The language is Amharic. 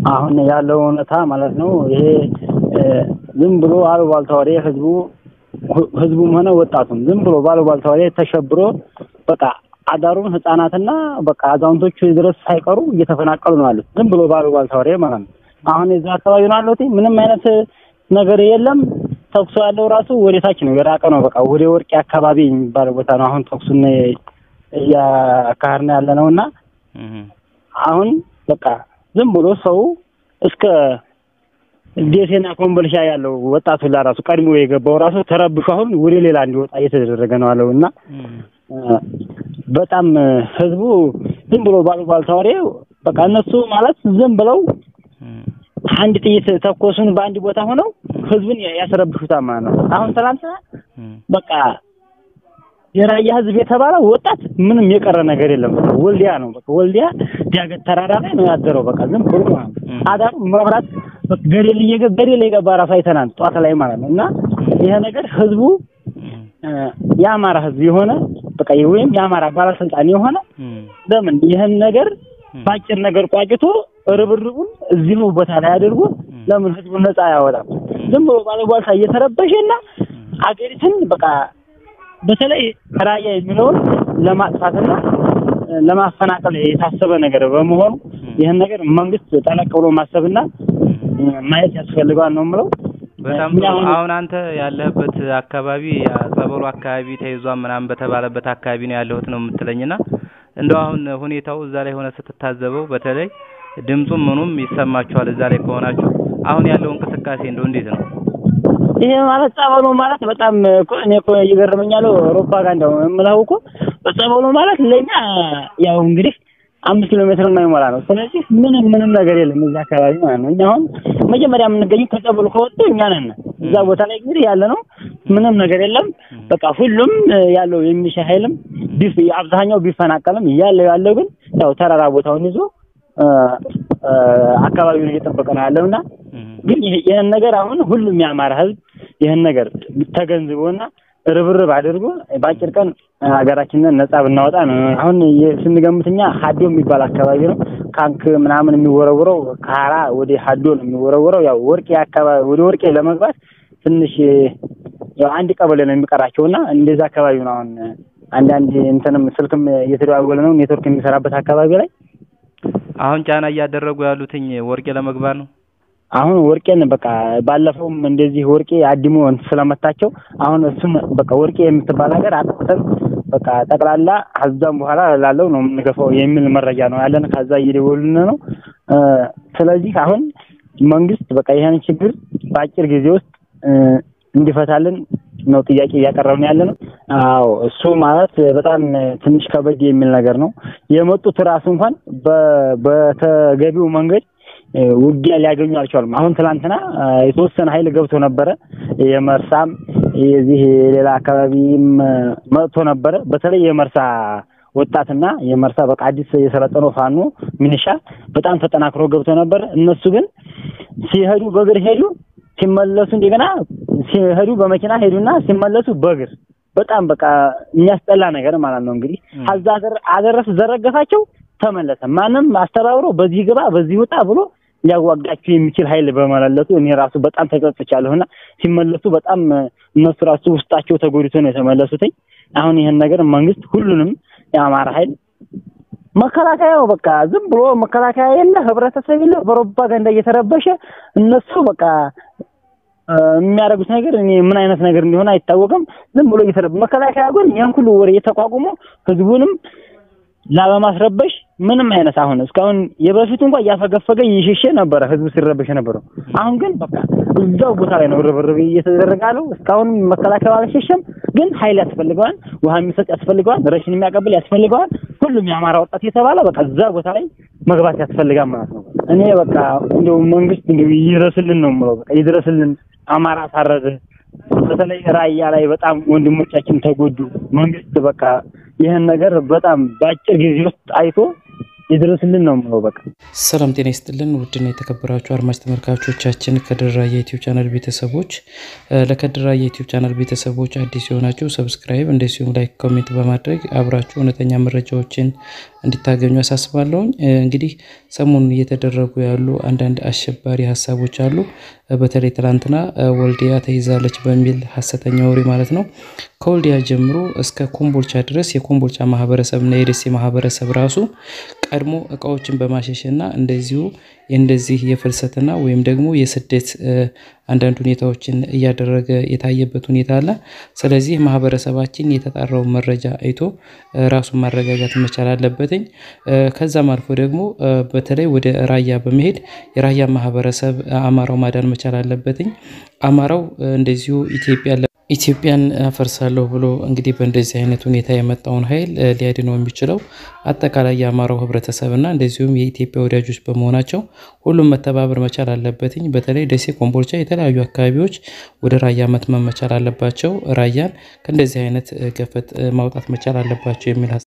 አሁን ያለው እውነታ ማለት ነው ይሄ ዝም ብሎ አሉባልታ ወሬ ህዝቡ ህዝቡም ሆነ ወጣቱም ዝም ብሎ ባሉባልታ ወሬ ተሸብሮ በቃ አዳሩን ህጻናትና በቃ አዛውንቶቹ ድረስ ሳይቀሩ እየተፈናቀሉ ነው ያሉት። ዝም ብሎ ባሉባልታ ወሬ ማለት ነው። አሁን የዛ አካባቢ ነው ያለሁት ምንም አይነት ነገር የለም። ተኩሱ ያለው ራሱ ወደ ታች ነው የራቀ ነው። በቃ ወደ ወርቄ አካባቢ የሚባለው ቦታ ነው አሁን ተኩሱን እያካሄድን ያለ ነው እና አሁን በቃ ዝም ብሎ ሰው እስከ ደሴና ኮምቦልሻ ያለው ወጣቱ ራሱ ቀድሞ የገባው ራሱ ተረብሾ አሁን ወደ ሌላ እንዲወጣ እየተደረገ ነው ያለው እና በጣም ህዝቡ ዝም ብሎ ባሉባልታ ወሬ በቃ እነሱ ማለት ዝም ብለው አንድ ጥይት ተኮሱን በአንድ ቦታ ሆነው ህዝብን ያስረብሹታል ማለት ነው። አሁን ትናንትና በቃ የራያ ህዝብ የተባለ ወጣት ምንም የቀረ ነገር የለም። ወልዲያ ነው በቃ ወልዲያ ዳገት ተራራ ላይ ነው ያደረው። በቃ ዝም ብሎ ማለት ነው። አዳሩ መብራት ገደል እየገባ ገደል የገባ ራሱ አይተናል ጠዋት ላይ ማለት ነው። እና ይሄ ነገር ህዝቡ የአማራ ህዝብ የሆነ በቃ ወይም የአማራ ባለስልጣን የሆነ ለምን ይህን ነገር ባጭር ነገር ቋጭቶ ርብርቡን እዚሁ ቦታ ላይ አድርጎ ለምን ህዝቡን ነፃ አያወጣም? ዝም ብሎ ባለቧልታ እየተረበሸና አገሪቱን በቃ በተለይ ራያ የሚለውን ለማጥፋትና ለማፈናቀል የታሰበ ነገር በመሆኑ ይህን ነገር መንግስት ጠለቅ ብሎ ማሰብና ማየት ያስፈልገዋል ነው የምለው። በጣም ጥሩ። አሁን አንተ ያለህበት አካባቢ ጸበሉ አካባቢ ተይዟል ምናምን በተባለበት አካባቢ ነው ያለሁት ነው የምትለኝና እንደው አሁን ሁኔታው እዛ ላይ ሆነ ስትታዘበው በተለይ ድምፁም ምኑም ይሰማችኋል እዛ ላይ ከሆናችሁ አሁን ያለው እንቅስቃሴ እንደው እንዴት ነው? ይሄ ማለት ጸበሉ ማለት በጣም እኮ እኔ እኮ ይገርመኛል። ፕሮፓጋንዳው የምለው እኮ ጸበሉ ማለት ለኛ ያው እንግዲህ አምስት ኪሎ ሜትር የማይሞላ ነው። ስለዚህ ምንም ምንም ነገር የለም እዛ አካባቢ ማለት ነው። እኛ አሁን መጀመሪያ የምንገኘው ከጸበሉ ከወጡ እኛ ነን። እዛ ቦታ ላይ እንግዲህ ያለ ነው ምንም ነገር የለም። በቃ ሁሉም ያለው የሚሊሻ ኃይልም ቢፍ አብዛኛው ቢፈናቀልም ያለው ያለው ግን ያው ተራራ ቦታውን ይዞ አካባቢውን እየጠበቀ ነው ያለውና ግን ይህን ነገር አሁን ሁሉም የአማራ ህዝብ ይህን ነገር ተገንዝቦና ርብርብ አድርጎ በአጭር ቀን ሀገራችንን ነጻ ብናወጣ ነው። አሁን ስንገምት እኛ ሀዶ የሚባል አካባቢ ነው ካንክ ምናምን የሚወረውረው ከሀራ ወደ ሀዶ ነው የሚወረውረው። ያው ወርቄ አካባቢ ወደ ወርቄ ለመግባት ትንሽ ያው አንድ ቀበሌ ነው የሚቀራቸውና እንደዛ አካባቢ ነው አሁን አንዳንድ እንትንም ስልክም እየተደዋወለ ነው ኔትወርክ የሚሰራበት አካባቢ ላይ አሁን ጫና እያደረጉ ያሉትኝ ወርቄ ለመግባት ነው። አሁን ወርቄን በቃ ባለፈውም እንደዚህ ወርቄ አድሞ ስለመታቸው አሁን እሱን በቃ ወርቄ የምትባል ሀገር አጥፍተን በቃ ጠቅላላ ከዛም በኋላ ላለው ነው የምንገፋው የሚል መረጃ ነው ያለን። ከዛ እየደወሉን ነው። ስለዚህ አሁን መንግስት በቃ ይሄን ችግር በአጭር ጊዜ ውስጥ እንዲፈታልን ነው ጥያቄ እያቀረብን ያለ ነው። አዎ እሱ ማለት በጣም ትንሽ ከበድ የሚል ነገር ነው። የመጡት ራሱ እንኳን በተገቢው መንገድ ውጊያ ሊያገኙ አልቻሉም። አሁን ትላንትና የተወሰነ ኃይል ገብቶ ነበረ። የመርሳም የዚህ ሌላ አካባቢም መጥቶ ነበረ። በተለይ የመርሳ ወጣትና የመርሳ በቃ አዲስ የሰለጠነው ፋኖ ሚኒሻ በጣም ተጠናክሮ ገብቶ ነበረ። እነሱ ግን ሲሄዱ በእግር ሄዱ፣ ሲመለሱ እንደገና ሲሄዱ በመኪና ሄዱና ሲመለሱ በእግር በጣም በቃ የሚያስጠላ ነገር ማለት ነው። እንግዲህ አዛ አደረስ ዘረገፋቸው ተመለሰ። ማንም አስተባብሮ በዚህ ግባ በዚህ ውጣ ብሎ ሊያዋጋቸው የሚችል ኃይል በመለለቱ እኔ ራሱ በጣም ተጸጽቻለሁና ሲመለሱ በጣም እነሱ ራሱ ውስጣቸው ተጎድቶ ነው የተመለሱትኝ። አሁን ይህን ነገር መንግስት ሁሉንም የአማራ ኃይል መከላከያው በቃ ዝም ብሎ መከላከያ የለ ህብረተሰብ የለ በፕሮፓጋንዳ እየተረበሸ እነሱ በቃ የሚያደርጉት ነገር እኔ ምን አይነት ነገር እንደሆነ አይታወቅም። ዝም ብሎ እየተረበ መከላከያ ግን ያን ሁሉ ወሬ እየተቋቁሞ ህዝቡንም ላለማስረበሽ ምንም አይነት አሁን እስካሁን የበፊቱ እንኳን እያፈገፈገ እየሸሸ ነበረ ህዝቡ ሲረበሽ ነበረው። አሁን ግን በቃ እዛው ቦታ ላይ ነው ርብርብ እየተደረገ ያለው። እስካሁን መከላከያ አልሸሸም፣ ግን ኃይል ያስፈልገዋል፣ ውሃ የሚሰጥ ያስፈልገዋል፣ ረሽን የሚያቀብል ያስፈልገዋል። ሁሉም የአማራ ወጣት የተባለ በቃ እዛ ቦታ ላይ መግባት ያስፈልጋል ማለት ነው። እኔ በቃ እንደው መንግስት እንደው ይድረስልን ነው የምለው። በቃ ይድረስልን። አማራ ታረደ። በተለይ ራያ ላይ በጣም ወንድሞቻችን ተጎዱ። መንግስት በቃ ይህን ነገር በጣም በአጭር ጊዜ ውስጥ አይቶ ይድረስልን ነው የምለው። በቃ ሰላም ጤና ይስጥልን። ውድና የተከበራችሁ አድማጭ ተመልካቾቻችን ከድራ የዩቲዩብ ቻናል ቤተሰቦች ለከድራ የዩቲዩብ ቻናል ቤተሰቦች አዲስ የሆናችሁ ሰብስክራይብ፣ እንደዚሁም ላይክ፣ ኮሜንት በማድረግ አብራችሁ እውነተኛ መረጃዎችን እንዲታገኙ አሳስባለሁኝ። እንግዲህ ሰሞኑን እየተደረጉ ያሉ አንዳንድ አሸባሪ ሀሳቦች አሉ። በተለይ ትላንትና ወልዲያ ተይዛለች በሚል ሀሰተኛ ወሬ ማለት ነው። ከወልዲያ ጀምሮ እስከ ኮምቦልቻ ድረስ የኮምቦልቻ ማህበረሰብ እና የደሴ ማህበረሰብ ራሱ ቀድሞ እቃዎችን በማሸሽ እና እንደዚሁ እንደዚህ የፍልሰትና ወይም ደግሞ የስደት አንዳንድ ሁኔታዎችን እያደረገ የታየበት ሁኔታ አለ። ስለዚህ ማህበረሰባችን የተጣራውን መረጃ አይቶ ራሱን ማረጋጋት መቻል አለበትኝ። ከዛም አልፎ ደግሞ በተለይ ወደ ራያ በመሄድ የራያ ማህበረሰብ አማራው ማዳን መቻል አለበትኝ። አማራው እንደዚሁ ኢትዮጵያ ኢትዮጵያን አፈርሳለሁ ብሎ እንግዲህ በእንደዚህ አይነት ሁኔታ የመጣውን ኃይል ሊያድነው የሚችለው አጠቃላይ የአማራው ህብረተሰብ እና እንደዚሁም የኢትዮጵያ ወዳጆች በመሆናቸው ሁሉም መተባበር መቻል አለበትኝ። በተለይ ደሴ፣ ኮምቦልቻ የተለያዩ አካባቢዎች ወደ ራያ መትመም መቻል አለባቸው። ራያን ከእንደዚህ አይነት ገፈት ማውጣት መቻል አለባቸው የሚል